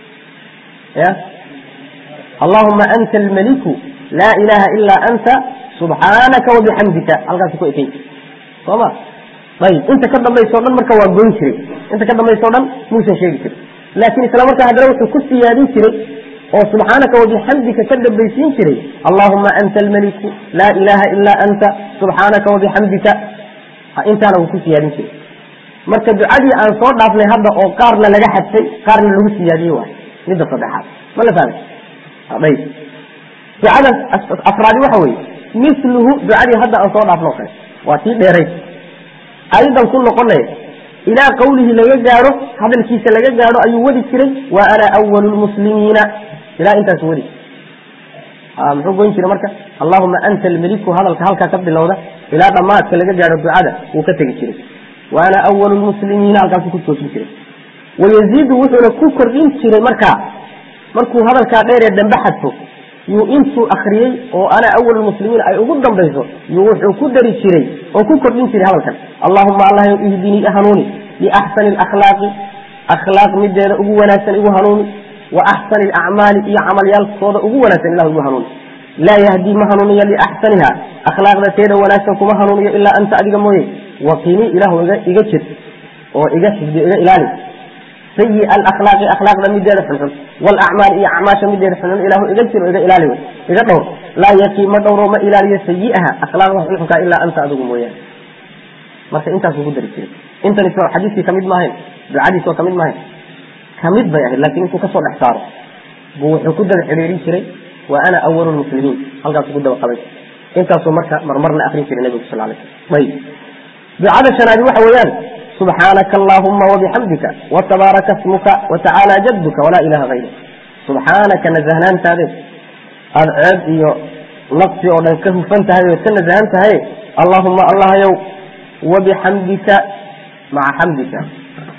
ya allahuma anta almaliku laa ilaha ilaa anta subxaanaka wabixamdika halkaasu ku ekayn jiray soo ma ayib inta ka dambaysa o dhan marka waa goyn jiray inta ka dambaysa o dhan muusan sheegi jiray laakiin isla markaa haddana wuxuu ku siyaadin jiray oo subxaanaka wabixamdika ka dambaysiin jiray allahuma anta almaliku laa ilaha ilaa anta subxaanaka wabixamdika intaana wuu ku siyaadin jiray marka ducadii aan soo dhaafnay hadda oo qaarna laga xadfay qaarna lagu siyaadiyey waay midda saddexaad ma la fahmay ayb ducada afraadi waxa weeye misluhu ducadii hadda aan soo dhaafno o kale waa tii dheeray ayadan ku noqonaya ilaa qawlihi laga gaadho hadalkiisa laga gaadho ayuu wadi jiray wa ana awalu lmuslimiina ilaa intaas wadi muxuu goyn jiray marka allahuma anta almeliku hadalka halkaa ka bilowda ilaa dhammaadka laga gaadho ducada wuu ka tegi jiray wa ana awalu lmuslimiina halkaasu ku joojin jiray wayaziidu wuxuuna ku kordhin jiray markaa markuu hadalkaa dheer ee dambe xadfo yuu intuu akriyey oo ana awal muslimiin ay ugu dambayso yuu wuxuu ku dari jiray oo ku kordhin jiray hadalkan allahuma allah ihdinii hanuuni biaxsani alakhlaaqi akhlaaq mideeda ugu wanaagsan igu hanuuni wa axsani alacmaali iyo camalyaalkooda ugu wanaagsan ilah igu hanuuni laa yahdii ma hanuuniyo liaxsaniha akhlaaqda teeda wanaagsan kuma hanuuniyo ilaa anta adiga mooye waqini ilahu iga jir oo iga xifdi iga ilaali sayi alakhlaaqi akhlaaqda mideeda xunxun walacmaal iyo acmaasha mideeda xunxun ilahu iga jiro iga ilaali wey iga dhowr laa yaqii ma dhowro ma ilaaliyo sayi'aha akhlaaqda xunxunka ilaa anta adigu mooyaane marka intaasuu ku dari jiray intan is xadiiskii kamid maahayn ducadiis oo kamid maahayn kamid bay ahayd laakiin intuu kasoo dhex saaro buu wuxuu ku daba xidhiirin jiray wa ana awalu lmuslimiin halkaasuu ku daba qabay intaasuu marka marmarna akrin jiray nabigu sal lay slam ayib ducada shanaadi waxa weeyaan subxaanaka allahuma wabixamdika watabaaraka smuka watacaala jadduka walaa ilaha hayru subxaanaka nazahnaantaade aada ceeb iyo naqsi oo dhan ka hufan tahay ood ka nasahan tahay allahuma allahyow wabixamdika maca xamdika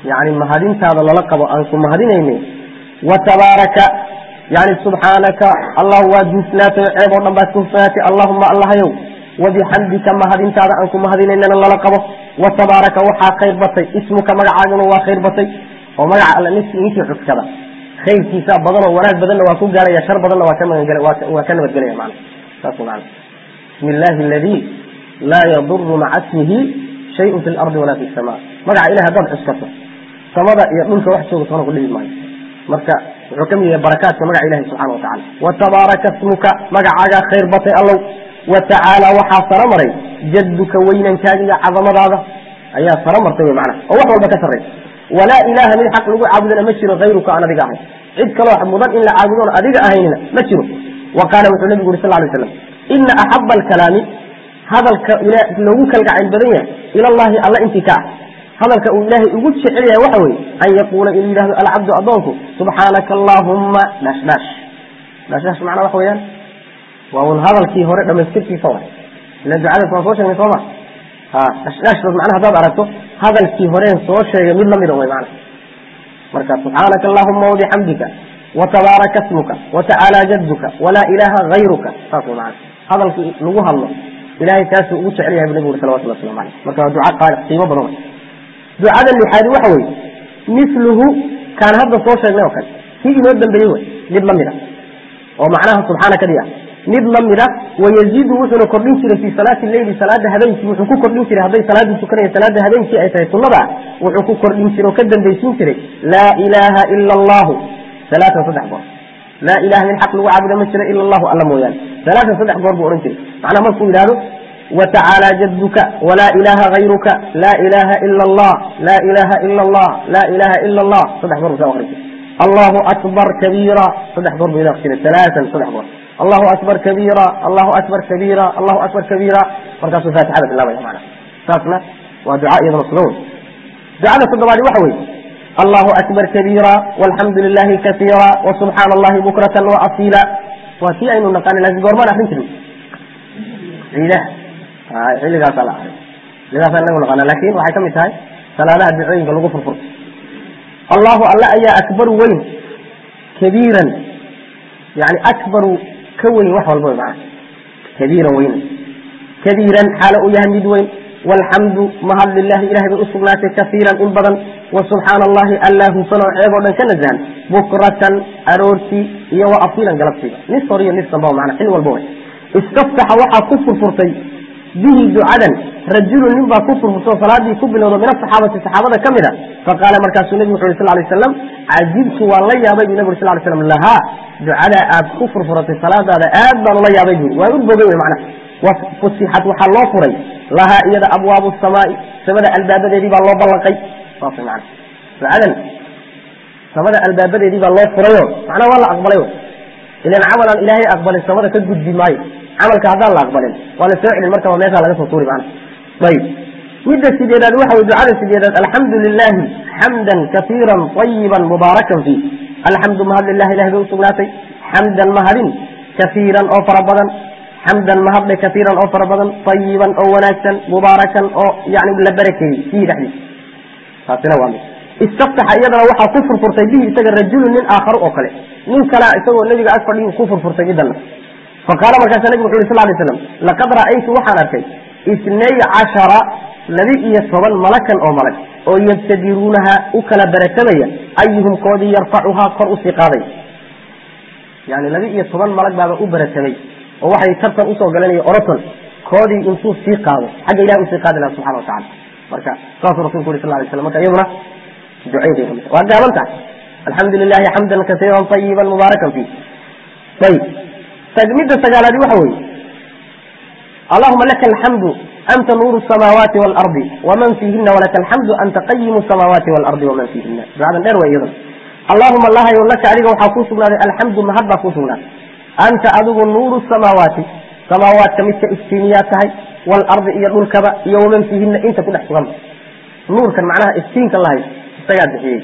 yani mahadintaada lala qabo aan ku mahadinayne wa tabaaraka yani subxaanaka allah waa duusnaatay ceeb oo dhan baad ku hufnaatay allahuma allahayow wabixamdika mahadintaada aan ku mahadinaynana lala qabo wa tabaaraka waxaa khayr batay ismuka magacaaguna waa khayr batay oo magaca alla ninkii cuskada khayrkiisa badan oo wanaag badanna waa ku gaaraya shar badanna waa ka magangel waa ka nabadgelaya mana saas mana bismi illaahi aladi laa yaduru maca ismihi shayun fi lardi walaa fi sama magaca ilahi haddaad cuskato samada iyo dhulka wax jooga toona ku dhibi maayo marka wuxuu ka mid yahay barakaadka magaca ilahi subxana wa tacala wa tabaaraka ismuka magacaagaa khayr batay allow wa tacaala waxaa saro maray jadduka weynankaaga iyo cadamadaada ayaa saro martay wy macnaha oo wax walba ka sarraysa walaa ilaaha mid xaq lagu caabudana ma jiro hayruka aan adiga ahayn cid kaloo mudan in la caabudoon adiga ahaynina ma jiro wa qaala wuxuu nabigu uri sal lay slam ina axaba alkalaami hadalka loogu kalgacayl badan yahay ila allahi alla intii ka ah hadalka uu ilaahay ugu jecel yahay waxa weye an yaquula inuu yidhahdo alcabdu adoonku subxaanaka allahumma dhash dhash dhash dhash macnaa waxa weeyaan waa un hadalkii hore dhamaystirkiisa wa ila ducadaas waan soo sheegnay sooma ha dhash dhashdaas macnaha haddaad aragto hadalkii horeen soo sheegay mid lamida way macna marka subxaanaka allahuma wabixamdika watabaaraka smuka watacaala jadduka walaa ilaaha hayruka saas way macna hadalkii lagu hadlo ilahay kaasuu ugu jecel yahay bu nabigu uri salawatullah waslamu aleyh marka waa duca qaali qiimo badan wey ducada lixaadi waxa weye miluhu kaan hadda soo sheegnay oo kale kii inoo dambeeyey wey mid lamid a oo macnaha subxaanakadii ah mid lamid a wayaziidu wuxuuna kordhin jiray fii salaati leyli salaada habeenkii wuxuu ku kordhin jiray hadday salaadii tukanaya salaada habeenkii ay tahay sunnada ah wuxuu ku kordhin jiray oo ka dambaysiin jiray laa ilaaha ila allahu salaatan saddex goor laa ilaha min xaq lagu caabuda ma jira ila allahu alla mooyaane salaatan saddex goor buu odhan jiray macnaha markuu yidhahdo وتعالى جدك ولا إله غيرك لا إله إلا الله لا إله إلا الله لا إله إلا الله صدح ضرب سوى الله أكبر كبيرا صدح ضرب إذا ثلاثا صدح ضرب الله أكبر كبيرا الله أكبر كبيرا الله أكبر كبيرا فرقصوا فاتحة الله يا معنا ساسنا ودعاء يضل الصلون دعاء الصدوات وحوي الله أكبر كبيرا والحمد لله كثيرا وسبحان الله بكرة وأصيلا وفي أين نقال لازم قرمان أخرين كلمة إله xilligaasa la ahay xilligaasa inagu naqaana laakin waxay ka mid tahay salaadaha ducooyinka lagu furfurto allahu alla ayaa akbaru weyn kabiiran yani akbaru ka weyn wax walba wy maana kabiiran weyn kabiiran xaalo uu yahay mid weyn walxamdu mahad lilahi ilahay bay usugnaatay kaiiran in badan wasubxaana allahi alla hufan oo ceeb oo dhan ka nasahan bukratan aroortii iyo wa asiilan galabtiiba nis hor iyo nis damba mana xil walba way istaftaxa waxaa ku furfurtay bihi ducadan rajulu nin baa ku furfurtoo salaadii ku bilowda min asaxaabati saxaabada ka mid a faqaala markaasuu nebigu wuxu yhi sal lay slam cajibtu waan la yaabay bu nabig sal lay slam lahaa ducada aad ku furfuratay salaadaada aad baan ula yaabay bui waan u bogay wey macnaha wafusixat waxaa loo furay lahaa iyada abwaabu samaai samada albaabadeedii baa loo ballanqay saas mana ducadan samada albaabadeedii baa loo furayo macnaha waa la aqbalay ilan camal aan ilaahay aqbalin samada ka gudbi maayo camalka haddaan la aqbalin waa la soo celin markaba meeshaa laga soo tuuri maana ayib midda sideedaad waxa way ducada sideedaad alxamdu lilahi xamdan kaiiran ayiban mubaarakan fiih alxamdu mahad lilah ilahi bay usugnaatay xamdan mahadin kaiiran oo fara badan xamdan mahadle kaiiran oo fara badan ayiban oo wanaagsan mubaarakan oo yani la barakeeyey fiihi dhexdiisa taasina waa mid istaftaxa iyadana waxaa ku furfurtay bihi isaga rajulu nin aakharu oo kale nin kalea isagoo nebiga ag fadhiyu ku furfurtay midana faqaala markaasa nabig wuxu yhi sal lay slam laqad ra'aytu waxaan arkay isnay cashara laba iyo toban malakan oo malag oo yabtadiruunaha u kala baratamaya ayuhum koodii yarfacuhaa kor usii qaaday yani laba iyo toban malag baaba u baratamay oo waxay tartan usoo galanaya oroton koodii intuu sii qaado xagga ilahi usii qaadi laha subxana watacala marka saasuu rasulku yuri sal lay slam marka iyaduna ducayday kamid waa gaaban tahay alxamdu lilahi xamdan kasiiran ayiban mubaarakan fiih ayib midda sagaalaadi waxa weeye allahuma laka alxamdu anta nuuru samaawaati waalardi waman fiihina walaka alxamdu anta qayimu samaawaati waalardi waman fiihina ducadan dheer way iyadana allahuma lahayo laka adiga waxaa kuu sugnaaday alxamdu mahad baa kuu sugnaaday anta adigu nuuru samaawaati samaawaadka midka iftiimiyaa tahay waalardi iyo dhulkaba iyo waman fiihina inta ku dhex suganba nuurkan macnaha iftiinka la haysto isagaa bixiyey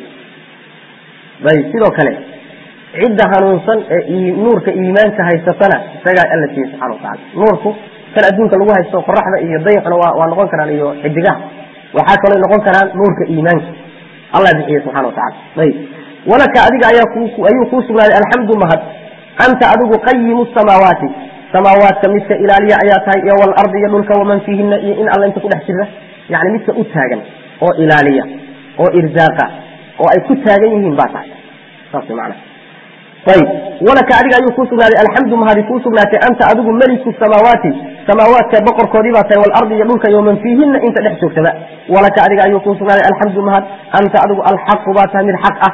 ayb sidoo kale cidda hanuunsan ee nuurka iimaanka haysatana isagaa alla siiyey subxana watacala nuurku kan adduunka lagu haysto qoraxda iyo dayxuna waa waa noqon karaan iyo xidigaha waxaa kaloo noqon karaan nuurka iimaanka allah bixiye subxana watacala ayib walaka adiga ayaa ayuu kuu sugnaaday alxamdu mahad anta adigu qayimu samaawaati samaawaadka midka ilaaliya ayaa tahay iyo walardi iyo dhulka waman fiihina iyo in alla inta kudhex jirta yani midka u taagan oo ilaaliya oo irzaaqa oo ay ku taagan yihiin baa tahay saas mana ayib walaka adiga ayuu kuu sugnaaday alxamdu mahadi kuu sugnaatay anta adigu meliku samaawaati samaawaadka boqorkoodii baa tahay walardi iyo dhulka iyo man fiihina inta dhex joogtaba walaka adiga ayuu kuu sugnaaday alxamdu mahad anta adigu alxaqu baa tahay mid xaq ah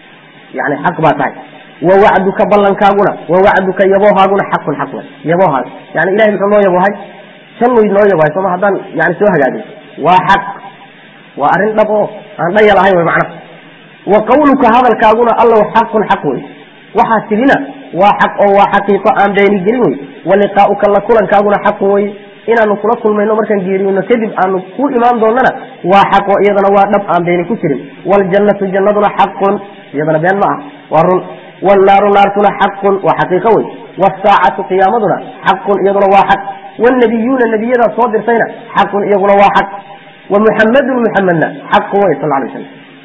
yani xaq baa tahay wawacduka ballankaaguna wawacduka yaboohaaguna xaqun xaq wey yaboohaag yani ilahay muxuu noo yaboohay jannuu noo yaboohay sooma haddaan yani soo hagaagin waa xaq waa arrin dhab oo aan dhaya lahayn wey macnaha wa qawluka hadalkaaguna allow xaqun xaq wey waxaa tidina waa xaq oo waa xaqiiqo aan beeni gelin wey wa liqaa'uka la kulankaaguna xaqun wey inaanu kula kulmayno markaan geeriyoono kadib aanu ku imaan doonana waa xaq oo iyadana waa dhab aan beeni ku jirin waljannatu jannaduna xaqun iyadana been ma ah waa run wannaaru naartuna xaqun waa xaqiiqo wey wasaacatu qiyaamaduna xaqun iyaduna waa xaq wannabiyuuna nebiyadaa soo dirtayna xaqun iyaguna waa xaq wa muxamadun muxamedna xaqun wey sal lay slam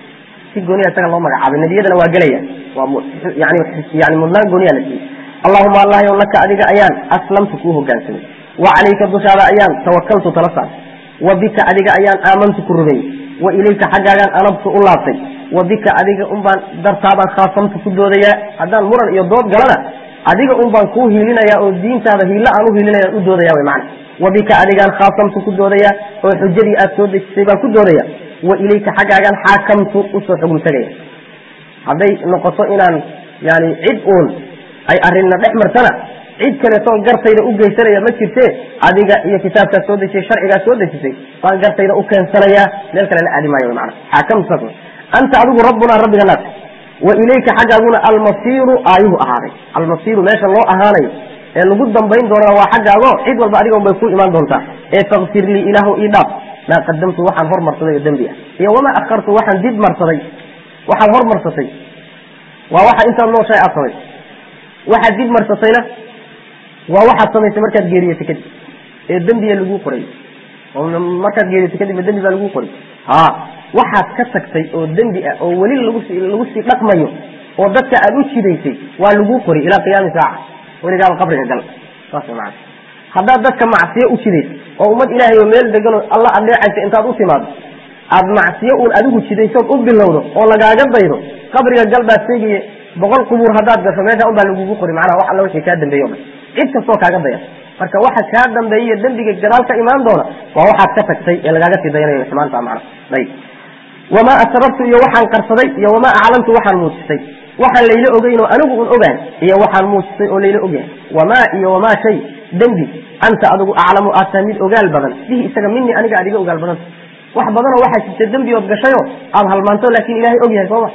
si gooniya isaga loo magacaabay nebiyadana waa gelaya waa yani yani mudnaan gooniya la siiyey allahuma allahyow laka adiga ayaan aslamtu kuu hogaansamay wa calayka dushaada ayaan tawakaltu tala saartay wa bika adiga ayaan aamantu ku rumeeyey wa ilayka xaggaagaan anabtu u laabtay wa bika adiga un baan dartaabaan khaasamtu ku doodayaa haddaan muran iyo dood galana adiga un baan kuu hiilinaya oo diintaada hiilla aan u hiilinaya u doodaya wy macana wa bika adigaan khaasamtu ku doodayaa oo xujadii aad soo dejisay baan ku doodaya wa ilayka xaggaagaan xaakamtu usoo xugum tegaya hadday noqoto inaan yani cid uun ay arrinna dhex martana cid kaleetoon gartayda u geysanaya ma jirte adiga iyo kitaabkaad soo dejisay sharcigaad soo dejisay baan gartayda u keensanayaa meel kale la aadi maayo mana xaakamtu saas anta adigu rabbunaa rabbiga naas wa ilayka xaggaaguna almasiiru aayuhu ahaaday almasiiru meesha loo ahaanayo ee lagu dambayn doonana waa xaggaago cid walba adiga un bay ku imaan doontaa ee fakfir lii ilaahu ii dhaaf maa qadamtu waxaan hormarsaday oo dembi ah iyo wamaa akhartu waxaan dib marsaday waxaad hormarsatay waa waxa intaad nooshahay aad samaysay waxaad dib marsatayna waa waxaad samaysay markaad geeriyotay kadib ee dembiga laguu qoray oo markaad geeriyotay kadibna dembi baa laguu qoray ha waxaad ka tagtay oo dembi ah oo weli lagusii lagu sii dhaqmayo oo dadka aad u jidaysay waa laguu qori ilaa qiyaami saaca weligaaba qabriga gal saas maana haddaad dadka macsiyo u jidaysay oo ummad ilaahay oo meel deganoo alla adeecaysa intaad u timaado aad macsiyo uun adigu jidaysood u bilowdo oo lagaaga daydo qabriga gal baad seegiye boqol qubuur haddaad gasho meesha un baa lagugu qori macnaha wax alla wixii kaa dambeeye o dhan cid kastoo kaaga daya marka waxa kaa dambeeye dembiga gadaal ka imaan doona waa waxaad ka tagtay ee lagaaga sii dayanayo xumaanta macna ayib wamaa asrartu iyo waxaan qarsaday iyo wamaa aclamtu waxaan muujisay waxaan layla ogeyn oo anigu un ogaan iyo waxaan muujisay oo layla ogyahay wamaa iyo wamaa shay dembi anta adigu aclamu aad tahay mid ogaal badan bihi isaga mini aniga aad iga ogaal badanta wax badanoo waxaa jirta dembi ood gashayoo aada halmaanto laakin ilaahay og yahay sooma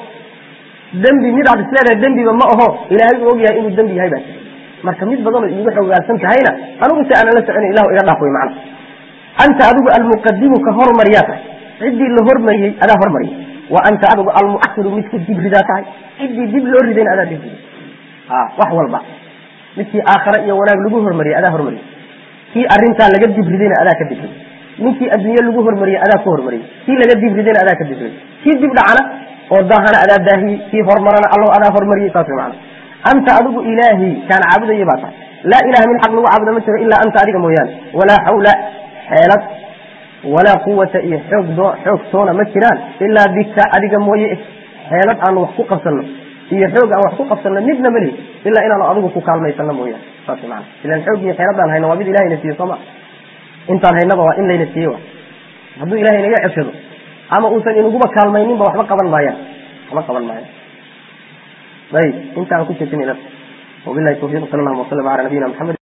dembi mid aad isleedahay dembiba ma aho ilaahay uu og yahay inuu dembi yahay baa jira marka mid badanoo iigu xogaalsan tahayna anigu se aanan la soconin ilahu iga dhaaf wey macna anta adigu almuqadimu ka hormariyaa tahay ciddii la hormariyey adaa hormariyay wa anta adigu almuahiru midka dib ridaa tahay ciddii dib loo ridayna adaa dib riday wax walba midkii aakhare iyo wanaag lagu hormariyey adaa hormariyey kii arintaa laga dib ridayna adaa ka dib riday ninkii adduunye lagu hormariyey adaa ku hormariyey kii laga dib ridayna adaa ka dib riday kii dib dhacana oo daahana adaa daahiyey kii hormarana allahu adaa hormariyey saas wey macana anta adigu ilaahi kaan caabudaya baa tahay laa ilaha min xaq lagu caabuda ma jiro ilaa anta adiga mooyaane walaa xawla xeelad walaa quwata iyo xoog doo xoog toona ma jiraan ilaa bika adiga mooye xeelad aanu wax ku qabsano iyo xoog aan wax ku qabsano midna malihi ilaa inaanu adigu ku kaalmaysano mooyaane saas mana ilan xoog iyo xeeladaan hayno waa mid ilahayna siiye sooma intaan haynaba waa in layna siiye wa hadduu ilahay naga ceshado ama uusan inaguba kaalmayninba waxba qaban maayaan waxba qaban maayaan ayib intaan ku jeedinayna wabilahi tawfiiq sal allahuma wasalam ala nabiyina maxamed